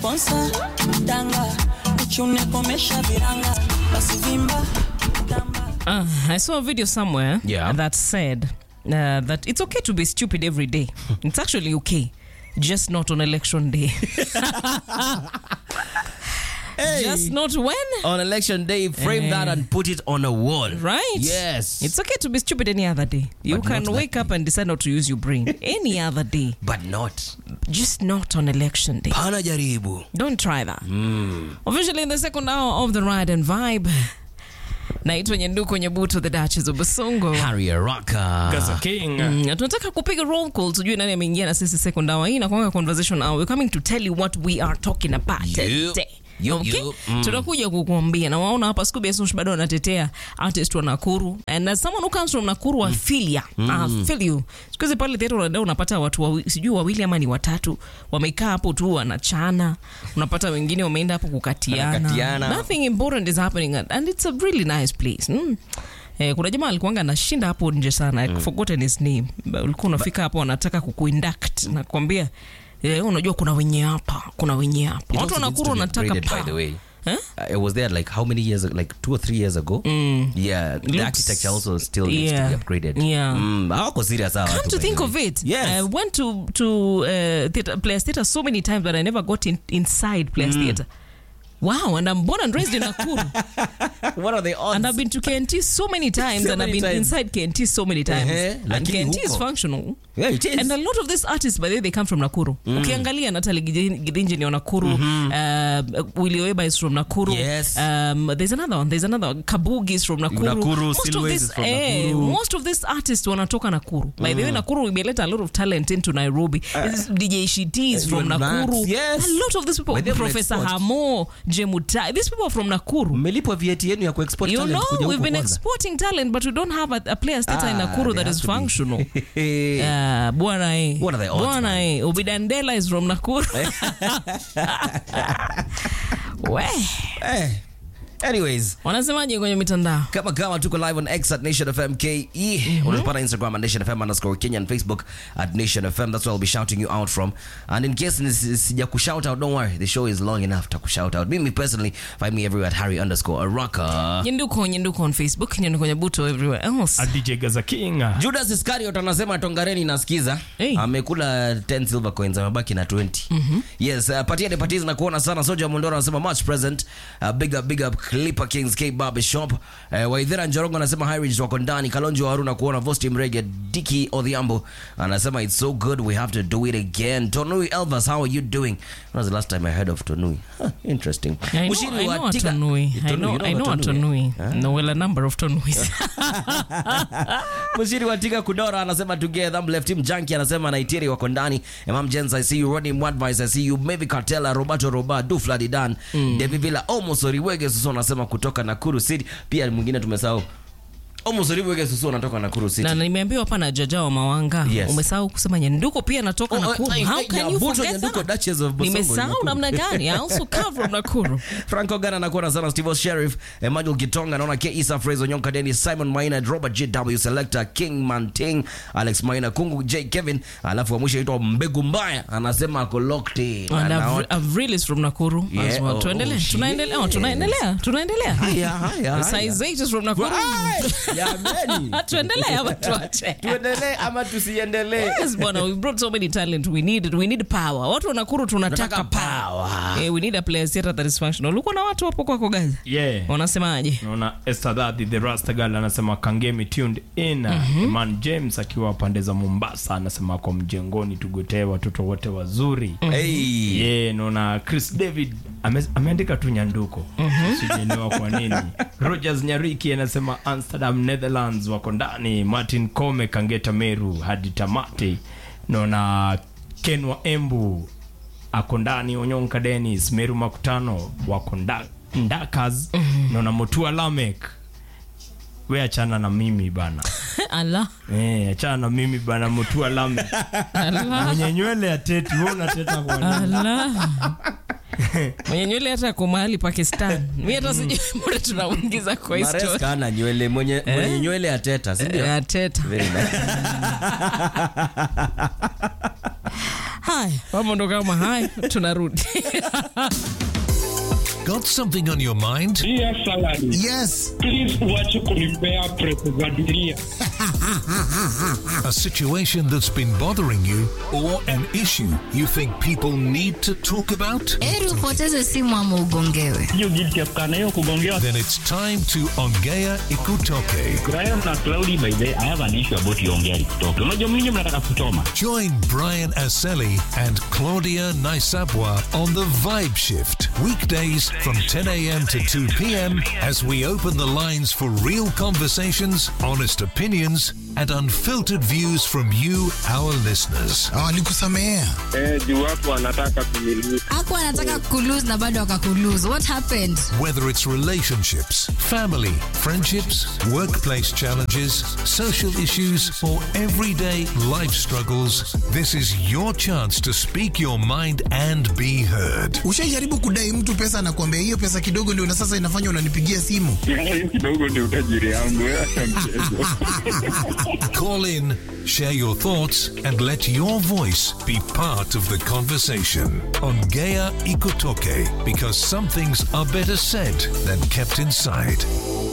sponsa danga uchune komesha viranga basi vimba tamba Uh, I saw a video somewhere Yeah. that said uh, that it's okay to be stupid every day. it's actually okay, just not on election day. Just not when, on election day, frame Eh. that and put it on a wall. right? Yes. It's okay to be stupid any other day. You But can not wake up and decide not to use your brain any other day, but not. just not on election day. Pana jaribu. Don't try that. Officially in the second hour of the ride and vibe. Naitwa Nyenduko Nyebuto, the Duchess of Basongo. Harry Araka. Gaza King. Mm, na tunataka kupiga roll call tujue nani ameingia na sisi second hour hii nakwanga conversation hour we're coming to tell you what we are talking about Yup. today Yup, Okay? yup. Mm. tunakuja kukuambia na waona hapa Scooby Asush bado anatetea artist wa Nakuru and as someone who comes from Nakuru I feel ya I feel you siku hizi pale theater unaenda unapata watu wawi, sijui wawili ama ni watatu wamekaa hapo tu wanachana unapata wengine wameenda hapo kukatiana Wanakatiana. nothing important is happening and it's a really nice place mm. Eh, kuna jamaa alikuanga anashinda hapo nje sana mm. forgotten his name Ba- ulikuwa unafika hapo wanataka kukuinduct na kuambia eh, unajua kuna wenye hapa kuna wenye hapa It watu also needs wanakuru to be wanataka upgraded, by pa the way. Eh? Uh, it was there like how many years ago? Like two or three years ago. Yeah, the Looks- architecture also still needs to Yeah. be upgraded. Yeah. Mm, hawako serious hawa Come watu, to by think the of way. it, Yes. I went to to uh, theater, Players Theater so many times, but I never got in, inside Players Theater. Wow, and I'm born and raised in Nakuru, What are the odds? and I've been to KNT so many times, So and I've many been times. inside KNT so many times, Ehe, and lakini KNT is huko. functional. yeah, it is. And a lot of these artists, by the way, they come from Nakuru. Ukiangalia Natalie Gidin- Gidinji ni wa Nakuru. Uh, Willie Oeba is from Nakuru. Yes. Um, there's another one. There's another one. Kabugi is from Nakuru. Nakuru, most of Silways this, is from eh, Nakuru. most of these artists wanatoka Nakuru. By the way, Nakuru imeleta a lot of talent into Nairobi. This DJ Shiti is from Max, Nakuru. yes. A lot of these people, By the way, Professor export. Hamo, Jemutai, these people are from Nakuru. mmelipwa vieti yenu ya kuexport You talent know, kuja we've huku been kwanza. exporting talent, but we don't have a, a players theater in Ah, Nakuru they that have is to be. functional. Ah, bwana eh. What are the odds, Bwana man? eh. Obidandela is from Nakuru. We. Eh. Anyways, Wanasemaje kwenye mitandao? kama kama tuko live on X at Nation FM KE. Unatupata Instagram at Nation FM underscore Kenya and Facebook at Nation FM. That's where I'll be shouting you out from. And in case nis- sija kushout out, don't worry. The show is long enough to kushout out. Mimi personally, find me everywhere at Harry underscore Araka. Nyenduko, Nyenduko on Facebook, Nyenduko Nyebuto everywhere else. A DJ Gaza King. Judas Iscariot anasema tongareni nasikiza. Hey. Amekula 10 silver coins amebaki na 20. Yes, uh, patia de patia zinakuona sana. Soja Mondoro anasema much present. Uh, big up big up Clipper Kings K Barber Shop. Uh, Waithera Njorongo anasema high ridge wako ndani. Kalonjo Haruna kuona Vosti Mrege Diki Odhiambo anasema it's so good we have to do it again. Tonui Elvas how are you doing? When was the last time I heard of Tonui? Huh, interesting. I know, Mushiri I wa know a Tiga- Tonui. I Tonui, know, you I know a Tonui, Tonui. No, well, a number of Tonuis. Mshiri wa Tiga Kudora anasema together. Left team Junkie anasema Naitiri wako ndani. Imam Jens I see you. Rodney Mwadvice I see you. Maybe Cartella, Roberto Roba, Dufla Didan, David Villa, Omo Soriwege Susu anasema kutoka Nakuru City. Pia mwingine tumesahau. Omo Soriwege Susu anatoka Nakuru City. na nimeambiwa hapa na Jaja wa Mawanga Yes. umesahau kusema Nyenduko pia natoka Oh, Nakuru. I- I- How I- can you Nyabuto forget Nyenduko, that? Duchess of Bosongo, Nimesahau Nakuru. namna gani? I also come from Nakuru. Franco Gana nakuona sana Steve Sheriff, Emmanuel Gitonga naona K Isa Fraser Nyonka Dennis Simon Maina Robert JW Selector King Manting Alex Maina Kungu J Kevin alafu wa mwisho aitwa Mbegu Mbaya anasema ako locked in. And Anaona- I've, I've released from Nakuru as Yeah, well. oh, Tuendelee. shit. Tunaendelea. Oh, tunaendelea. Tunaendelea. Haya, haya, Size haya. 8 is from Nakuru. Ai, jameni. Tuendelee ama tuache? Tuendelee ama tusiendelee? Yes, bwana, we brought so many talent. We need we need power. Watu wa Nakuru tunataka Tunataka power. power. Eh, we need a players theater that is functional. Ulikuwa na watu hapo kwako Gaza? Yeah. Wanasemaje? naona Esther Daddy the Rasta Girl anasema kangemi tuned in Eman James akiwa pande za Mombasa anasema ako mjengoni tugotee watoto wote wazuri Hey. yeah, naona Chris David ame, ameandika tu nyanduko sijaelewa kwa nini Rogers Nyariki anasema Amsterdam Netherlands wako ndani Martin Kome Kangeta Meru hadi tamati naona Ken wa Embu ako ndani Onyonka Dennis Meru Makutano wako nda- Ndakas naona Mutua Lamek we achana na mimi bana Allah. Eh, achana na mimi bana Mutua Lamek Allah. mwenye nywele ya teti wewe unateta kwa nini? Allah. mwenye nywele hata kwa mahali Pakistan. Mi hata sijui mbona tunamuingiza kwa Maresca historia. ana nywele mwenye mwenye nywele ya teta, si ndio? Eh, Teta. Very nice. Haya, mambo ndo kama haya tunarudi Got something on your mind? Dear salary, Yes. please uache kunipea presa za dunia. A situation that's been bothering you or an issue you think people need to talk about? heri upoteze simu ama ugongewe Hiyo guilty ya kukaa na hiyo kugongewa. Then it's time to Ongea Ikutoke. Graham na Cloudy by the way, I have an issue about Yongea kutoka. Unajua mlinyi mnataka kuchoma. Join Brian Aseli and Claudia Naisabwa on the Vibe Shift, weekdays from 10 a.m. to 2 p.m. as we open the lines for real conversations, honest opinions, and unfiltered views from you, our listeners. Walikusamehea. Eh, juu watu wanataka kumiliki. aku anataka kulose na bado akakulose what happened Whether it's relationships, family, friendships, workplace challenges, social issues, or everyday life struggles, this is your chance to speak your mind and be heard. Ushaijaribu kudai mtu pesa na kuambia hiyo pesa kidogo ndio na sasa inafanya unanipigia simu. Hiyo kidogo ndio utajiri yangu. Acha mchezo. Call in, share your thoughts, and let your voice be part of the conversation on Gaia Ikotoke because some things are better said than kept inside.